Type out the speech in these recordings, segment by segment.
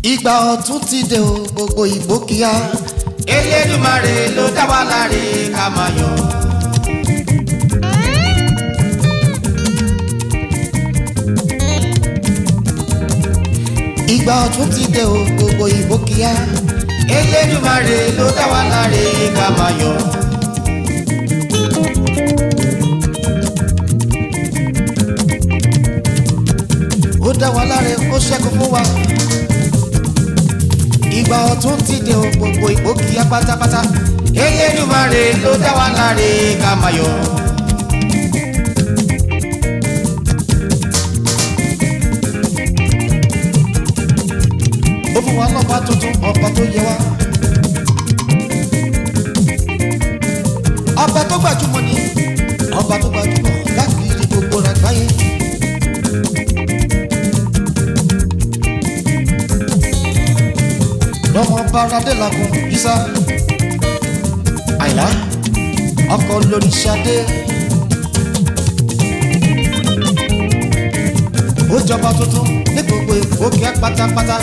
ìgbà ọ̀tún ti dé o gbogbo ìgbó kíá. Elédùmarè ló dá wa láre ká máa yọ̀. ìgbà ọ̀tún ti dé o gbogbo ìgbó kíá. Elédùmarè ló dá wa láre ká máa yọ̀. ó dá wa láre ó ṣẹ́gun fún wa. ìgbà ọ̀tún ti dé o gbogbo ìgbó kíá pátápátá. Elédùmarè ló dá wa láre ká máa yọ̀. ó fún wa lọ́ba tuntun ọba tó yẹ wá. ọba tó gbajúmọ̀ ni ọba tó gbajúmọ̀ lákìrí gbogbo àgbáyé. lọ́mọ báradé làkùn yíṣà àyà ọkọ̀ lórí ṣadé. ó jọba tuntun ní gbogbo ìfowókẹ́ pátápátá.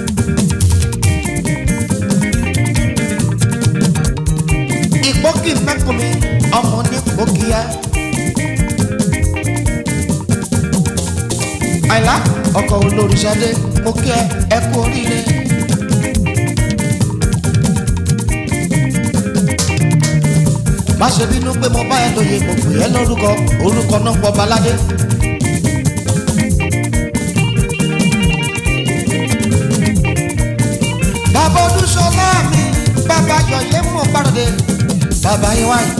ìpókì mẹ́kùnmi ọmọ ní pòkìá. àìlá ọkọ̀ olóríṣadé mo kí ẹ ẹ kú oríire. má ṣe bínú pé mo bá ẹ lóye mo pè é lórúkọ orúkọ náà pọ̀ baládé. bàbá olúṣọlá mi bàbá yọ̀yẹ́ mọ̀ pàrọ̀dé bàbá yín wáyé.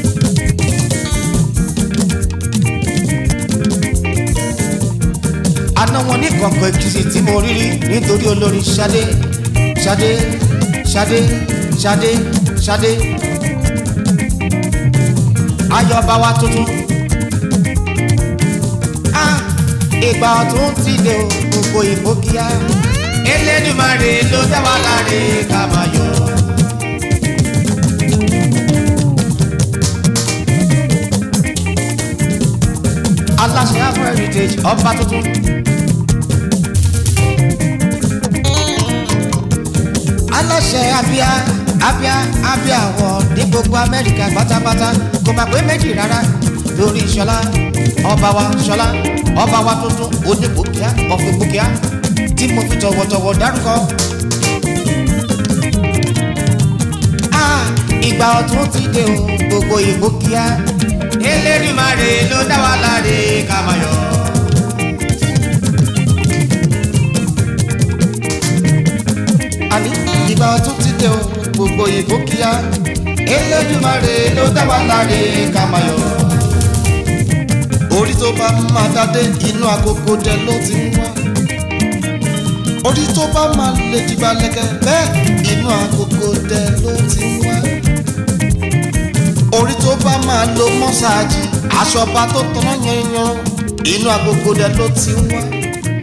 àná wọn ní kọ̀ọ̀kan èkìtì tí mo rí rí nítorí olórin Ṣadé Ṣadé Ṣadé Ṣadé Ṣadé ayọ̀ bá wa tuntun. Ah, ìgbà ọ̀tún ti dé o gbogbo ìbò kíá. Elédùmarè ló dá wa láre ká máa yọ̀. aláṣẹ afro heritage ọba tuntun. aláṣẹ abia abia abia wọ ní gbogbo amẹ́ríkà pátápátá kò má pé méjì rárá lórí ṣọlá ọba wa ṣọlá ọba wa tuntun oníbòkíá ọ̀fìbòkíá tí mo fi tọ̀wọ̀tọ̀wọ̀ dárúkọ. Ah, ìgbà ọ̀tún ti dé o gbogbo ìbòkíá. Elédùmarè ló dá wa láre ká máa yọ̀. àní ìgbà ọ̀tún ti dé o gbogbo ìbò kíá Elédùmarè ló dá wa láre ká máa yọ̀. orí tó bá máa dádé inú agogo dẹ ló ti ń wá orí tó bá máa lè jìgbà lẹ́kẹ̀ bẹ́ẹ̀ inú agogo dẹ ló ti ń wá orí tó bá máa lo mọ́sáàjì aṣọba tó tọ́nà yanyan inú agogo dẹ ló ti ń wá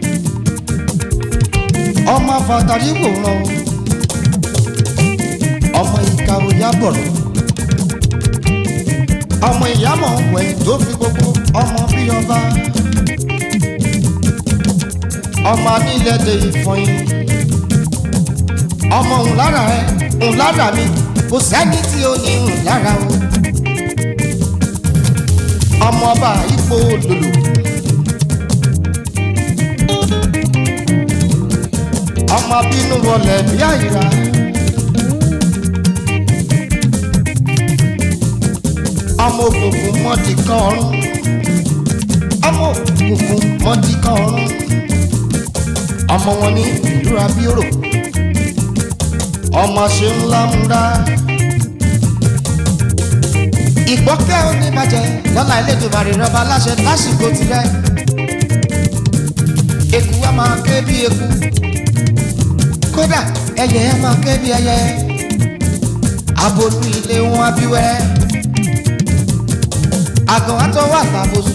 ọmọ afàtàrí wòran o ọmọ ìka òyà bọ̀rọ̀ ọmọ ìyámọ̀ wẹ̀ tó fi gbogbo ọmọ bí ọba ọmọ anílẹ̀dẹ̀ ìfọyín ọmọ òun lára ẹ òun lára mi kò sẹ́ni tí ó ní òun lára o ọmọ ọba ipò olòlò ọmọ bínú wọlé bí àyíra. ọmọ òkùnkùn mọ́dì kan ọ̀run ọmọ òkùnkùn mọ́dì kan ọ̀run ọmọ wọn ní ìlú abioro ọmọ ṣe ńlá múra ìgbọ́kẹ́ oníbàjẹ́ lọ́la Elédùmarè rọba láṣẹ lásìkò tirẹ̀ eku a máa ké bí eku kódà ẹyẹ a máa ké bí ẹyẹ abolú ilé wọn abiwẹ́rẹ́ àgàn àtọwọ́ àtàbòsùn.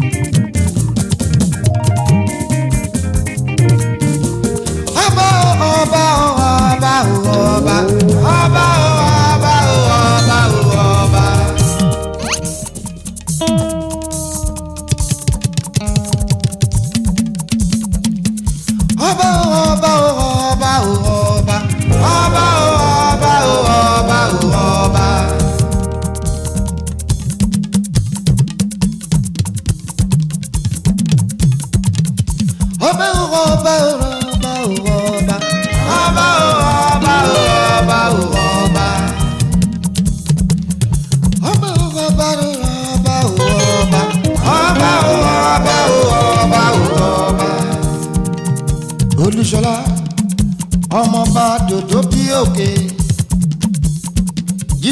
ọba o ọba o ọba o ọba ọba o ọba o ọba o ọba. ọba o ọba o ọba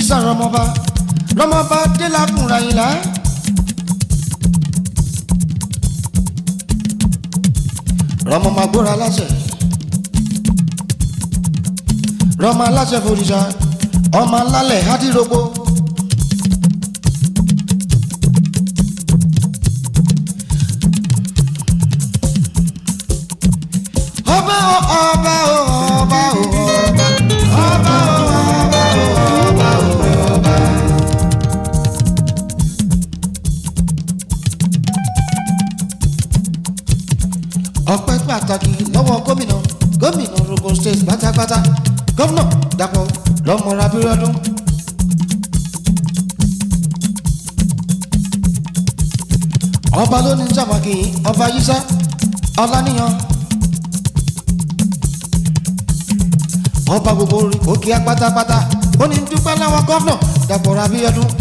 yíṣà rọmọba rọmọba délàkùnrin àyìnlá. rọmọ máa gbóra aláṣẹ rọmọ aláṣẹ fòrìṣà ọmọ alálẹ̀ hádìrógbó. ọba o ọba o ọba o ọba ọba o ọba o ọba o ọba. ọpẹ́ pàtàkì lọ́wọ́ gómìnà gómìnà Ogun State pátápátá gómìnà Dàpọ̀ lọ́mọra Abíọ́dún. ọba ló ní sàmàkì ọba yíṣá ọláníyàn ọba gbogbo òkè pátápátá ó ní dúpẹ́ láwọn gómìnà Dàpọ̀ Abíọ́dún.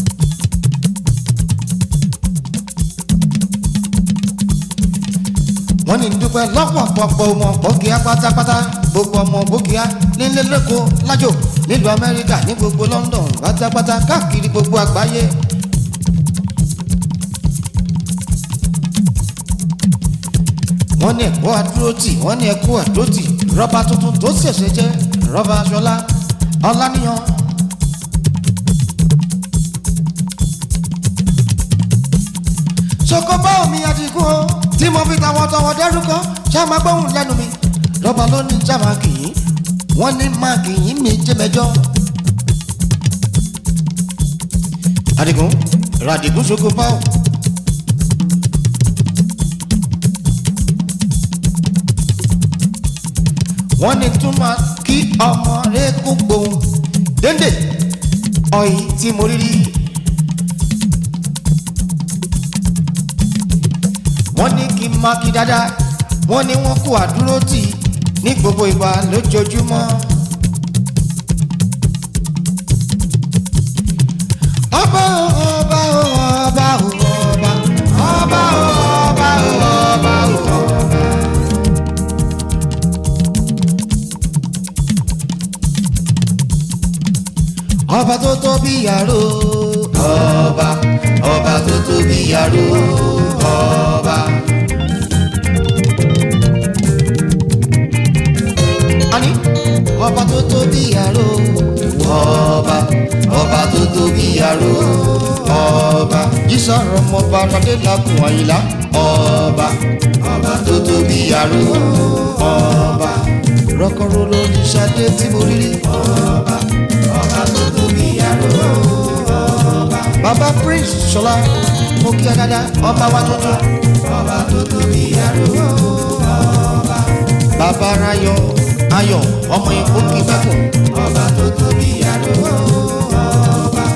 wọ́n ní dúpẹ́ lọ́pọ̀pọ̀pọ̀ ọmọ bókíá pátápátá gbogbo ọmọ bókíá nílé lẹ́kọ̀ọ́ lájò nílùú amẹ́ríkà ní gbogbo london pátápátá káàkiri gbogbo àgbáyé. wọ́n ní ẹ̀kọ́ àdúrótì wọ́n ní ẹ̀kọ́ àdótì rọ́bà tuntun tó ṣẹ̀ṣẹ̀ jẹ́ rọ́bà aṣọlá ọláníyàn. ṣokòbá omi adigun o tí mo fi tàwọ̀tàwọ̀ dẹ́rùkọ́ ṣá máa gbóhùn lẹ́nu mi lọ́ba ló ní já máa kì í wọ́n ní máa kì í mi jẹ́ mẹ́jọ. adigun radigun ṣokòbá o. wọ́n ní tún máa kí ọmọ rẹ̀ kó gbóhùn déndé ọ̀yìn tí mo rí rí. wọ́n ní kí n máa kí dáadáa wọ́n ní wọ́n kó àdúró tì ní gbogbo ìgbà lójoojúmọ́. ọba o ọba o ọba o ọba ọba o ọba o ọba o ọba. ọba tó tóbi yàrá ọba ọba tó tóbi yàrá ọba. Ani ọba tó tóbi yàrá ọba ọba tó tóbi yàrá ọba. Jísọ̀rọ̀ ọmọọba Aládé lakùn àyìnlá ọba ọba tó tóbi yàrá ọba. Rọ́kọ̀rọ̀ lórí Ṣadé tí mo rí rí ọba ọba tó tóbi yàrá ọba. Bàbá Prince Ṣọlá mo kí ẹ dáadáa ọba wa tuntun ọba tó tóbi yàrá ọba. Bàbá Rayọ̀ Ayọ̀ ọmọ ìkó kí bẹ́kùn ọba tó tóbi yàrá ọba.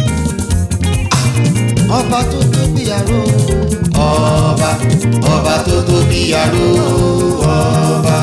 Ọba tó tóbi yàrá ọba ọba tó tóbi yàrá ọba.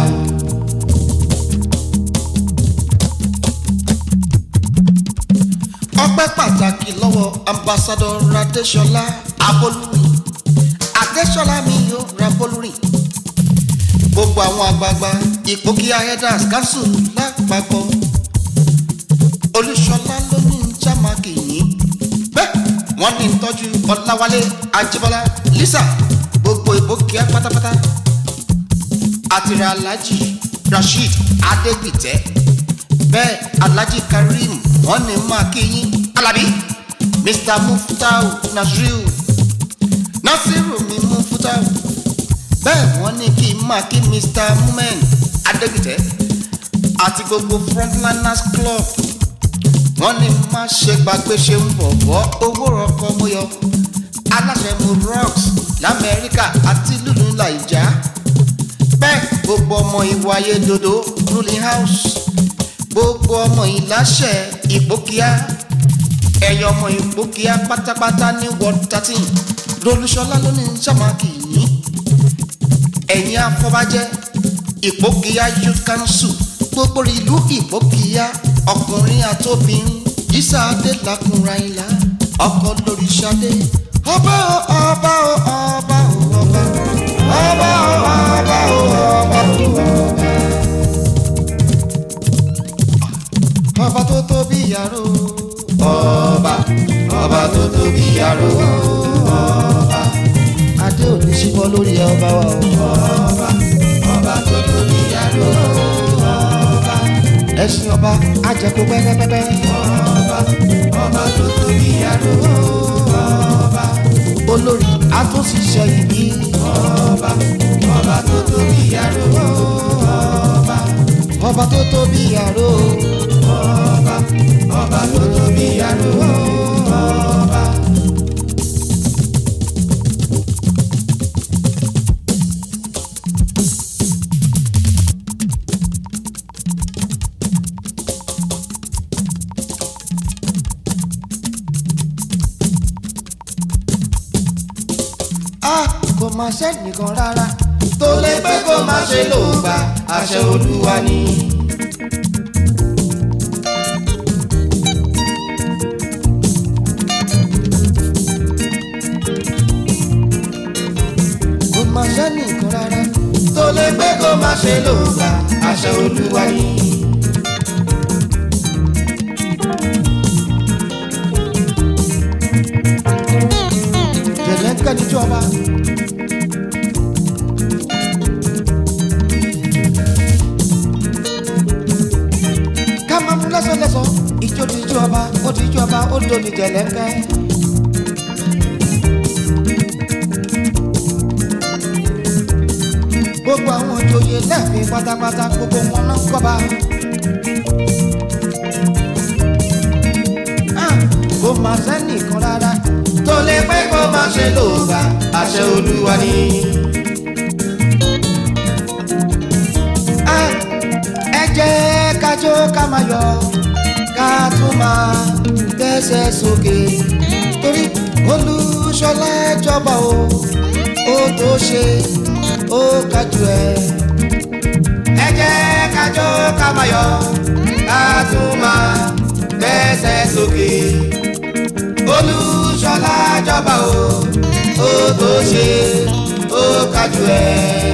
ọpẹ́ pàtàkì lọ́wọ́ ambassadọ Adéṣọlá Abolúrin Adéṣọlá mi yóò Abolúrin gbogbo àwọn àgbààgbà ìpókíà headers council lápapọ̀ Olúṣọlá ló ní jámàkì yìí bẹ́ẹ̀ wọ́n ní ìtọ́jú Ọláwálé Ajíbọ́lá Lisa gbogbo ìpókíà pátápátá àtìrẹ Alhaji Rasheed Adégbìtẹ́ bẹ́ẹ̀ Alhaji Karim wọ́n ní máa kí yín Alábí Mr Muftau Nasriu Nasiru mi Muftau bẹ́ẹ̀ wọ́n ní kí n máa kí Mr Mumen Adégbìtẹ́ àti gbogbo frontliners club wọ́n ní má ṣe gbàgbé ṣe ń bọ̀bọ̀ owó ọkọ̀ mọ́yọ aláṣẹ mu rocks lamẹ́ríkà àti lùlù làìjà bẹ́ẹ̀ gbogbo ọmọ ìwà ayé dodo ruling house gbogbo ọmọ ìláṣẹ ìgbókíá ẹyọ ọmọ ìgbókíá pátápátá ní ward thirteen lolúṣọlá ló ní sàmákì yìí ẹ̀yin afọbajẹ ìgbókíá youth council gbogbo ìlú ìgbókíá ọkùnrin àtòbìnrin yíṣà adé làkùnrin àyìnlá ọkọ lórí ṣadé ọba o ọba o ọba o ọba ọba o ọba o ọba o ọba. ọba tó tóbi yàrá ọba ọba tó tóbi àrò ọba adé ò ní síbọ́ lórí ẹ ọba wa o. ọba ọba tó tóbi àrò ọba ẹṣin ọba ajẹkù pẹ́pẹ́pẹ́. ọba ọba tó tóbi àrò ọba olórí atúnṣiṣẹ́ ìbí. ọba ọba tó tóbi àrò ọba ọba tó tóbi àrò. ọba ọba tó tóbi àrò ọba. a kò máa sẹ́nìkan rárá. tó lè pé kó má ṣe lò gbà àṣẹ olúwa ni. kò máa sẹ́nìkan rárá. tó lè pé kó má ṣe lò gbà àṣẹ olúwa ni. jẹ̀lẹ́ńkẹ́ ní jọba. ká máa mú lẹ́sọ̀lẹ́sọ̀ ìjó ti jọba ó ti jọba ó dòní jẹ̀lẹ́ńkẹ́. gbogbo àwọn òjòyè lẹ́ẹ̀fín pátápátá gbogbo wọn náà kọ́ba. Ah, kò máa sẹ́nìkan rárá. tó lè pé kó má ṣe lò gbà àṣẹ olúwa ni. Ah, ẹ jẹ́ ká jó ká máa yọ̀ ká tún máa gbẹ́sẹ̀ sókè torí olùṣọ́lá jọba o ó tó ṣe ó kájú ẹ. ẹ jẹ́ ká jó ká máa yọ̀ ká tún máa gbẹ́sẹ̀ sókè. olùṣọ́lá jọba o ó tó ṣe ó kájú ẹ.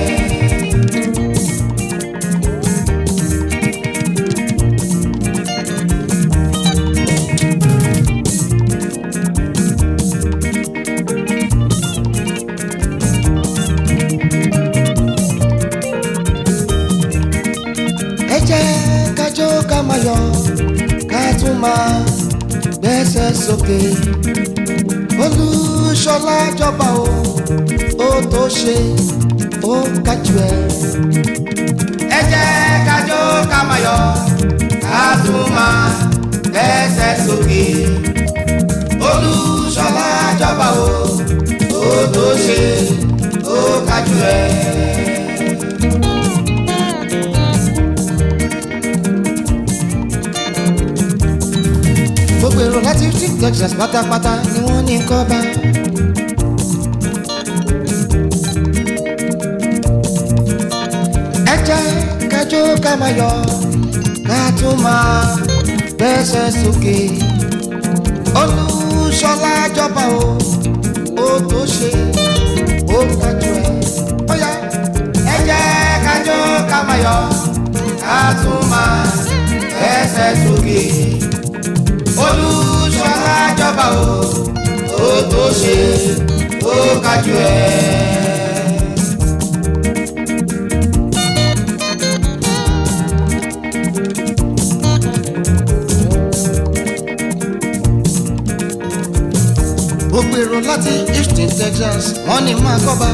ẹ jẹ́ ká jó ká máa yọ̀ ká tún máa gbẹ́sẹ̀ sókè olùṣọ́lá jọba o ó tó ṣe ó kájú ẹ. ẹ jẹ́ ká jó ká máa yọ̀ ká tún máa gbẹ́sẹ̀ sókè. olùṣọ́lá jọba o ó tó ṣe ó kájú ẹ. gbogbo èrò láti rí texas pátápátá ni wọ́n ní kọ́ bá. ẹ jẹ́ kájó ká máa yọ̀ ká tún máa gbẹ́sẹ̀ sókè. olùṣọ́lá jọba o ó tó ṣe ó kájú ẹ. ó yá ẹ jẹ́ ká jó ká máa yọ̀ ká tún máa gbẹ́sẹ̀ sókè. olùṣọ́lá jọba o ó tó ṣe ó kájú ẹ. gbogbo èrò láti houston texas wọ́n ní máa kọ́ba.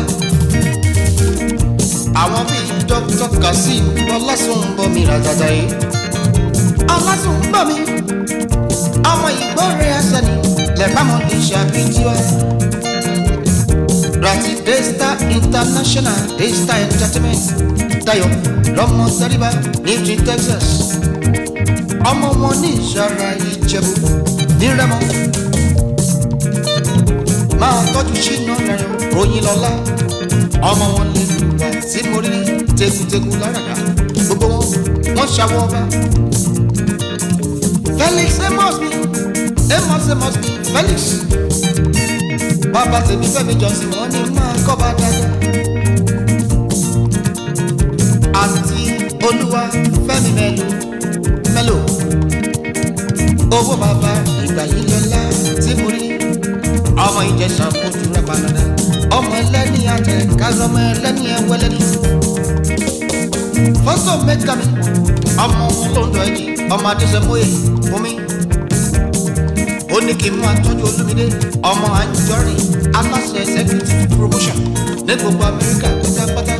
àwọn bíi dr kazeem ọlásùnbọmi ràdàdà yìí. ọlásùnbọmi ọmọ ìgbọ́re ẹsẹ̀ni lẹ́bàámọ̀ lè ṣàbíjúwa. rati daystar international daystar entertainment dayo lọmọ sẹ́ríbà ní houston texas. ọmọ wọn ní ìṣara ìjẹ̀bú ní rẹ́mọ máa tọ́jú sínú rẹ̀ ròyìn lọ́la ọmọ wọn lè wà tí mo rí tegutegun láràdá gbogbo wọn wọn ṣàwọ ọba. Felix amos mi amos amos mi Felix bàbá tèmi Fẹ́mi Johnson wọn ni máa kọ́ba dáadáa. àti olúwa Fẹ́mi mẹ́lò mẹ́lò owó bàbá ìgbà yìí lọ́la tí mo rí ọmọ ìjẹsà kojú rẹ̀ balada ọmọ ẹlẹ́ni àtẹ kázọmọ ẹlẹ́ni ẹwẹ́lẹ́ni fọ́sọ̀ mẹ́ka mi ọmọ lóńdọ̀ ẹ̀jì ọmọ adéṣẹ́móye fún mi ó ní kí n máa tọ́jú olúmídé ọmọ àjọrin aláṣẹ executive promotion ní gbogbo amẹ́ríkà pátápátá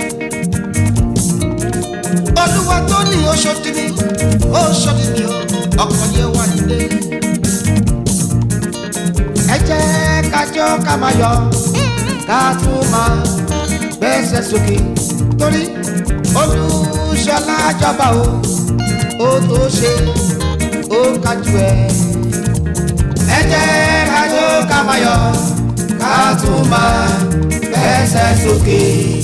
olúwa tó ní oṣù tìmí oṣù tìmí ọkọ̀ yẹ wà nílé ẹ jẹ́ kájọ́ ká máa yọ ká tún máa gbẹ́sẹ̀ sókè torí olùṣọlá jọba o ó tó ṣe ó kájú ẹ. ẹ jẹ́ kájọ́ ká máa yọ ká tún máa gbẹ́sẹ̀ sókè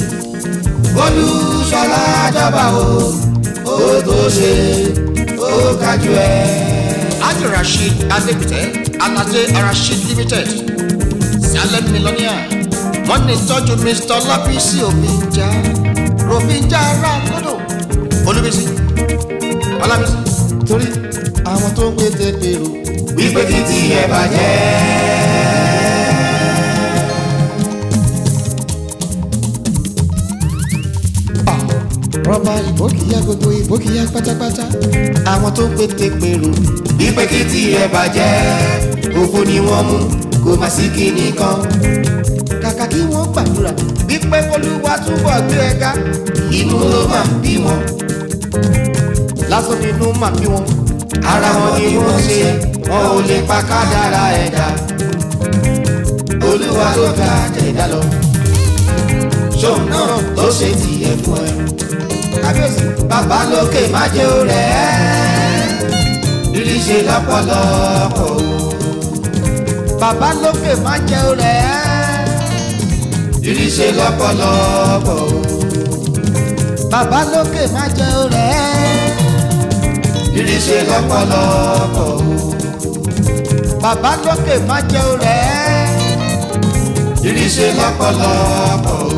olùṣọlá jọba o ó tó ṣe ó kájú ẹ. Ajé Rasheed Adébítẹ́ Aládé Rasheed Limited Salem Millionaire wọ́n ní tọ́jú Mr. Lábísí Òbíjà Ròbíjà Rákòdò Olúbísí Ọlábísí torí àwọn tó ń gbé tẹ́pẹ̀rù wípé títí ẹ bàjẹ́. rọ́bà ìbókìyà gbogbo ìbókìyà pátápátá àwọn tó ń gbé tẹ́pẹ̀rù wípé títí ẹ bàjẹ́ òfò ni wọ́n mú kó má sí kíní kan. kàkà kí wọ́n gbàdúrà wípé Olúwa túbọ̀ gbé ẹ ga inú ló máa ń bí wọn lásán nínú mà bí wọn. ara wọn ni wọ́n ṣe wọn ò lè pa kádàrá ẹ̀dá olúwa ló ga jẹ̀dá lọ ṣóun náà ló ṣe tiẹ̀ fún ẹ kábíyèsí bàbá lókè má jẹ́ ó rẹ̀ ẹ́ rírí ṣe lọ́pọ̀lọpọ̀ o bàbá lókè má jẹ́ rẹ̀ rírí ṣe lọ́pọ̀lọpọ̀ o bàbá lókè má jẹ́ rẹ̀ rírí ṣe lọ́pọ̀lọpọ̀ o bàbá lókè má jẹ́ rẹ̀ rírí ṣe lọ́pọ̀lọpọ̀ o